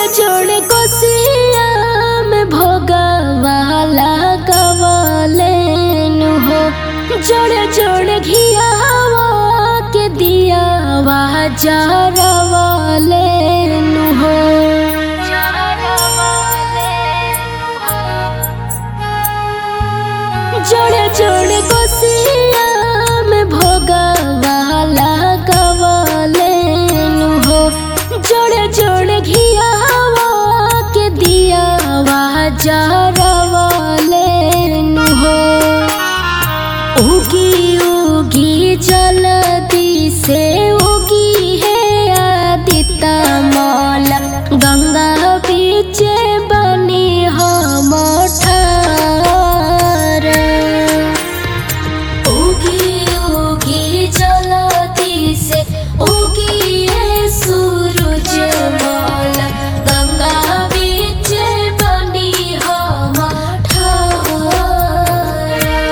जोड़े कोसिया में भोगवाला गवालेनु हो जोड़े जोड़े घियावा के दियावा जरवालेनु हो जोड़े जोड़े कोसिया में भोगवाला गवालेनु हो जोड़े जोड़े घियावा के दियावा जरवालेनु हो उगी उगी जलदी से उगी है आदिता माला गंगा बीच बनी हम ठार उगी उगी जलदी से उगी है सूरज माला गंगा बीच बनी हम ठार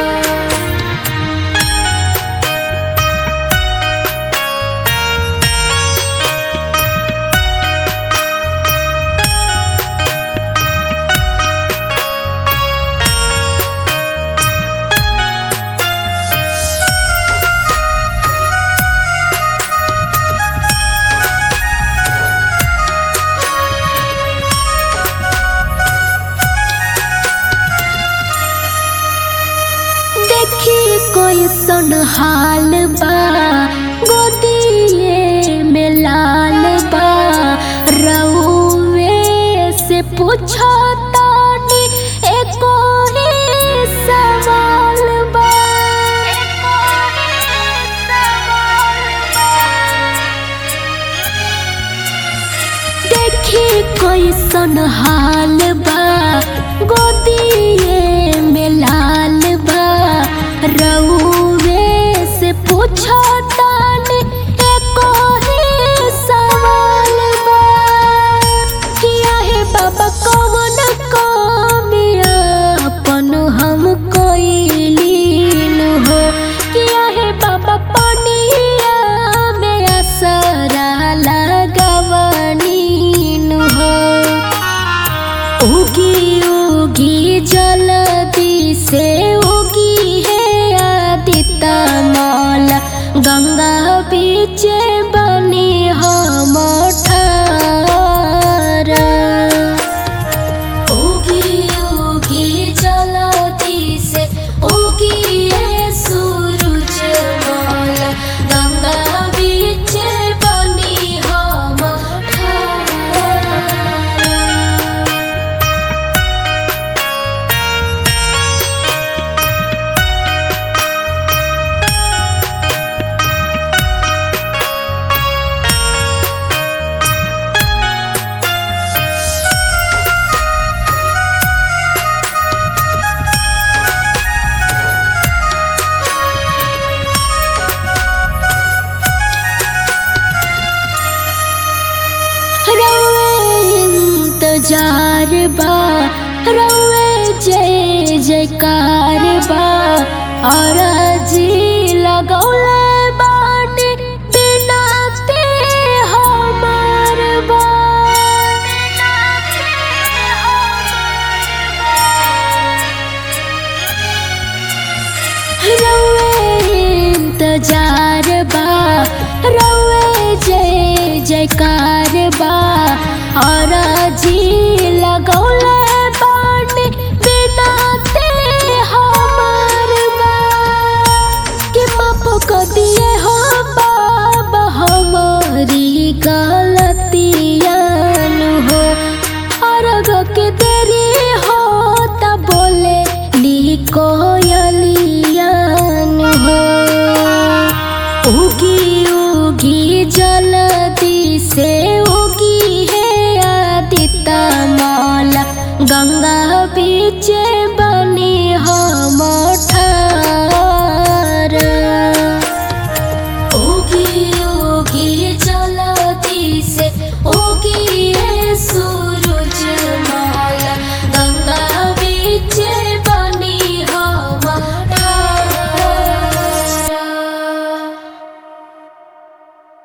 देखी कोई सुन हाल बा गोदिए में लाल बा रउवे से पूछो तानी एको ही सवाल बा देखी कोई सुन हाल बा गोदिए में लाल बा रउवे से पूछो तानी एको ही सवाल बा किया है बाबा कौन कमिया अपन हम कोइलीन हो किया है बाबा पनिया में असरा लगवनीन हो उगी उगी जलदी से उगी है आदिता माला गंगा बीच बनी हम ठार उगी उगी जलदी से उगी है सूरज माला गंगा बीच बनी हम ठार रवे इंतजार बा रवे जय जयकार बा और जी लगौले बाटे बिना ते हमार बा रवे इंतजार बा रवे जय जयकार बा और जी लगौले बाटे बिना ते हमार बा कि माफ कर दिए हो बाबा हमारी गलतियान हो और के देरी हो तब बोले ली कोयलियान हो उगी उगी जलदी से उगी है आदिता माला गंगा बीच